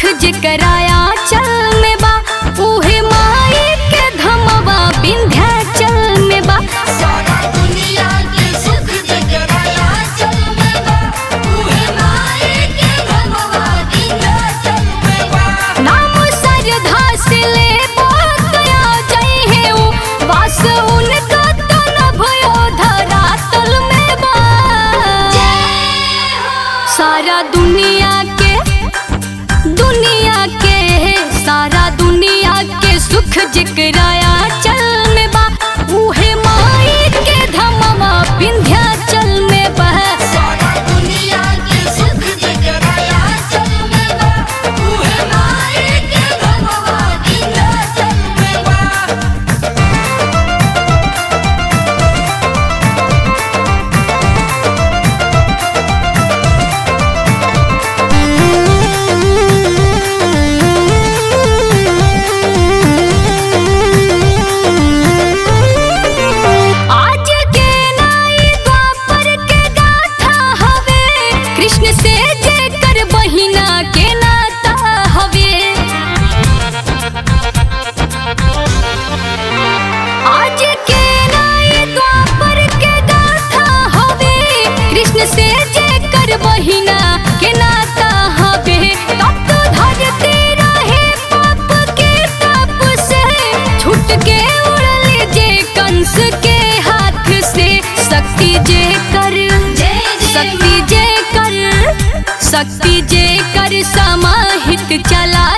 जेकराया चल में बा उहे माई के धमवा विंध्याचल में बा सारा दुनिया के सुख जगराया चल में बा उहे माए के धमवा विंध्याचल में बा नाम सरधा से ले बोतया जई है उ वास उनका तो न भयो धरातल में बा सारा दुनिया के दुनिया के सारा दुनिया के सुख जिकराया चल में बा उहे माई के धमवा विंध्याचल में बा सारा दुनिया के सुख जगराया चल में बा उहे माए के धमवा विंध्याचल में बा आज के नाई द्वापर के गाथा हवे कृष्ण से जेकर बहिना के नाता हवे आज के नाई द्वापर के गाथा हवे कृष्ण से जेकर बहिना के नाता हवे तप धरती रहे पाप के तप से छूट के उड़ल जे कंस के हाथ से शक्ति जे कर जय जय शक्ति जे कर शक्ति जे कर समाहित चला